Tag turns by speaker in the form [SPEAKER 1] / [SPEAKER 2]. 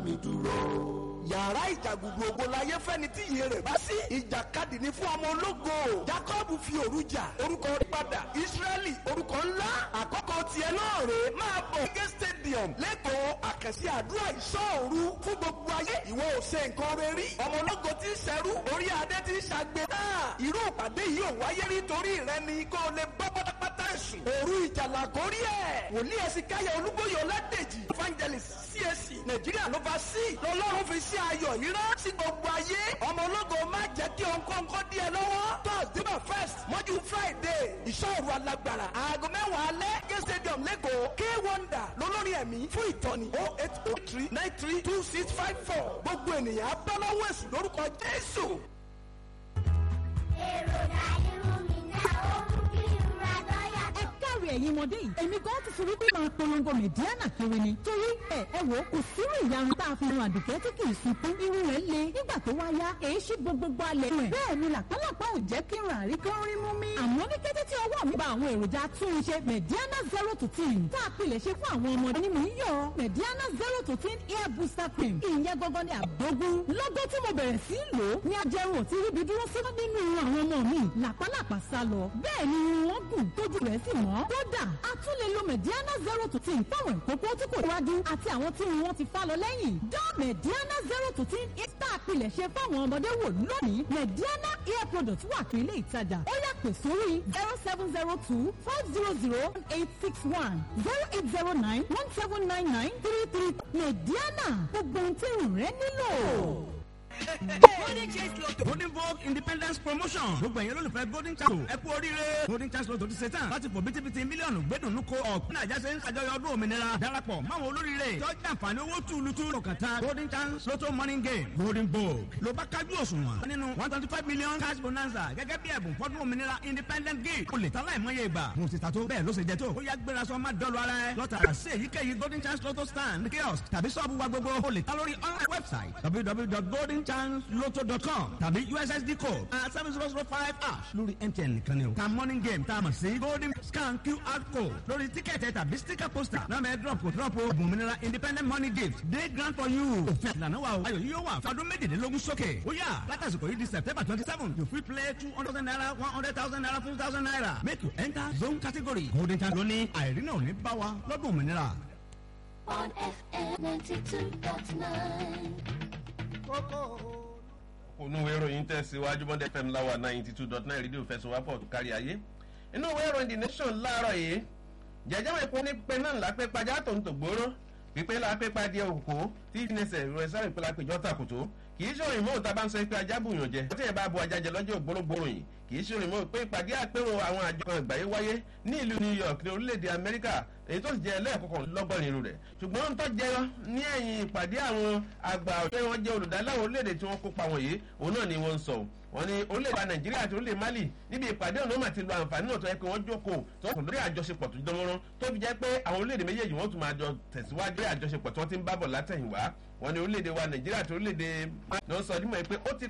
[SPEAKER 1] mi dúró
[SPEAKER 2] yàrá ìjàgùdù ògo láyé fẹ́ni tí iye rẹ̀ bá sí. ìjàkadì ni fún ọmọ ológo. jacob fi òru jà orúkọ rẹ̀ padà. israẹli orúkọ ńlá. àkọ́kọ́ tiẹ̀ náà rè é máa bọ̀. gẹ́gẹ́ stadium lẹ́kọ̀ọ́ àkànṣe àdúrà ìṣọ́òru fún gbogbo ayé. ìwọ ò ṣe nǹkan rẹ rí. ọmọ ológo ti ń ṣẹrú. orí adé ti ń ṣàgbé. náà irú ìpàdé yìí ò wáyé nítorí rẹ ni kó o lè bọ́ pátápátá ẹ̀sùn. òru ìjàlá kórí ẹ̀. wòlíì ẹ̀sìn káyọ̀ olúbóyè ọládèjì evangelist CAC nàìjíríà ló bá sí. lọ́lọ́run fi sí ayọ̀ yìí rán sí gbogbo ayé. ọmọ ológo má jẹ́ kí òǹkọ́ǹkọ́ dí ẹ lọ́wọ́. thursday first mọ́jú friday ìṣòro alágbára. aago mẹ́wàá alẹ́ gé stadium lẹ́kọ̀ọ́ k wonder lólórí ẹ̀mí fún ìtọ́ni oh eight oh three nine three two six five four. gbogbo ènìyàn abọ́lọ́wọ́ èsù lórúkọ jésù.
[SPEAKER 3] èròjà irun mi náà ó mú kí n ra lọ́yà
[SPEAKER 4] ẹ káre ẹ̀yin ọmọdé yìí èmi gan ti fi wípé máa polongo mẹ̀díánà kiri ni torí ẹ ẹ wò ó kò sírú ìyarun tá a fi ran àdùkẹ́ tí kì í sunkún irun rẹ̀ le nígbà tó wá yá èyí ṣí gbogbogbò alẹ̀ rẹ̀ bẹ́ẹ̀ ni làpálàpá ò jẹ́ kí n rà rí kán rí mú mi. àmọ́ ní kété tí ọwọ́ mi bá àwọn èròjà túnṣe mẹ̀díánà zero to ten tá a pilẹ̀ ṣe fún àwọn ọmọdé ni mò ń yọ mẹ̀díánà zero to ten hair booster cream ìyẹn gangan ni àgbógún lọ́gọ́ tí mo bẹ̀rẹ̀ sí í lò ó ní ajẹrun ò ti ríbi dúró sí nínú àwọn ọmọ mi làpálàpá sá lọ bẹ́ẹ̀ ni wọ́n gùn tójú rẹ̀ sì mọ́ kódà a tún lè lo mediana zero to ten fáwọn ìkókó tí kò wájú àti àwọn tí wọn ti fá lọ lẹ́yìn dán mediana zero to ten ista àpilẹ̀ ṣe fáwọn ọmọdé wò lónìí mediana hair product wà fún ilé ìtajà ó yà pè sórí zero seven zero two four zero zero eight six one zero eight zero nine one seven nine nine three three mediana gbogbo ohun tí irun rẹ nílò.
[SPEAKER 5] golden chance lotto golden vogue independence promotion gbogbo ẹ̀yin olólùfẹ́ golden chance ẹ kú oríire golden chance lotto ti ṣe tán láti fò bítíbitì mílíọ̀nù gbẹ́dùnú ko ọ̀pọ̀ nàìjà ṣe ń ṣàjọyọ̀ ọdún òmìnira darapọ̀ máwọn olóríire tọ́jú àǹfààní owó túlùtù lọ́kàtà golden chance lotto morning game golden vogue ló bá kájú òṣùwọ̀n nínú one twenty five million cash bonanza gẹ́gẹ́ bí ẹ̀bùn fọ́dún òmìnira independent gift o lè ta láìmọye ìgbà mo ti ta tó bẹ́ẹ̀ ló ṣe jẹ tó ó yá gbéra sọ má dọ́lu ara ẹ lọ́tà sí èyíkéyìí golden chance lotto stand kiosk tàbí sọ́ọ̀bù wa gbogbo o lè ta lórí online website www.goldenchancelotto.com tàbí ussd code at seven zero zero five ash lórí mtn nìkan ni o. ta morning game tá a mọ̀ sí golden scan qr code lórí tíkẹ́ẹ̀tì tàbí sticker poster náà mẹ́ drop kò drop o òmìnira independent money gift day grant for you. òfin ìlànà wa o ayọ̀ yíyó wà fọdún méjìlélógún sókè. ó yà látàsìkò yìí di september twenty seven you fit play two hundred thousand naira one hundred thousand naira fifty thousand naira make you enter zone category golden chance lóní àìrínà ò ní bá wa lọ́dún òmìnira.
[SPEAKER 3] on FM ninety two dot nine.
[SPEAKER 6] ònú ìwé ìròyìn tẹ̀síwájú bọ́ndẹ̀ fm láwà ninety two dot nine rédíò fẹsọ̀wápọ̀ tó kárí ayé inú ìwé ìròyìn the nation láàárọ̀ yìí jẹjẹrẹ ìpín ní pé náà lápẹ́ pàjá tó ń tògbóró pípé lápẹ́ pàdé òkú tí ìfìnẹsẹ̀ rẹ̀ sáré pé lápẹ́jọ́ tàkùtò kì í ṣòro ìmọ̀ òta bá ń sọ pé ajá bùyàn jẹ tí ẹ bá bu ajá jẹ lọ́jọ́ ògbórógbòrò yìí kì í ṣòro ìmọ̀ pé ìpàdé àpérò àwọn àjọ kan àgbáyé wáyé ní ìlú new york ní orílẹ̀-èdè amẹ́ríkà èyí tó sì jẹ́ ẹlẹ́ẹ̀kọ̀kan lọ́gbọ̀n irú rẹ̀ ṣùgbọ́n ń tọ́ jẹyọ ní ẹ̀yìn ìpàdé àwọn àgbà ọ̀ṣẹ́ wọn jẹ́ olùdáláwọ̀ orílẹ̀-èdè tí wọ́n kópa wọ̀nyí òun náà ni wọ́n ń sọ wọn ní orílẹ̀-èdè nàìjíríà àti orílẹ̀ mali níbi ìpàdé ọ̀nà mà ti lo àǹfààní náà tó yẹ pé wọ́n jókòó tó kò lórí àjọṣepọ̀ tó dánmọ́rán tó fi jẹ́ pé àwọn orílẹ̀-èdè méjèèjì wọ́n tún máa jọ tẹ̀síwájú àjọṣepọ̀ tí wọ́n ti ń bábọ̀ látẹ̀yìnwá wọn ní orílẹ̀-èdè wa nàìjíríà àti orílẹ̀-èdè náà sọ ọdún mọ́ pé ó ti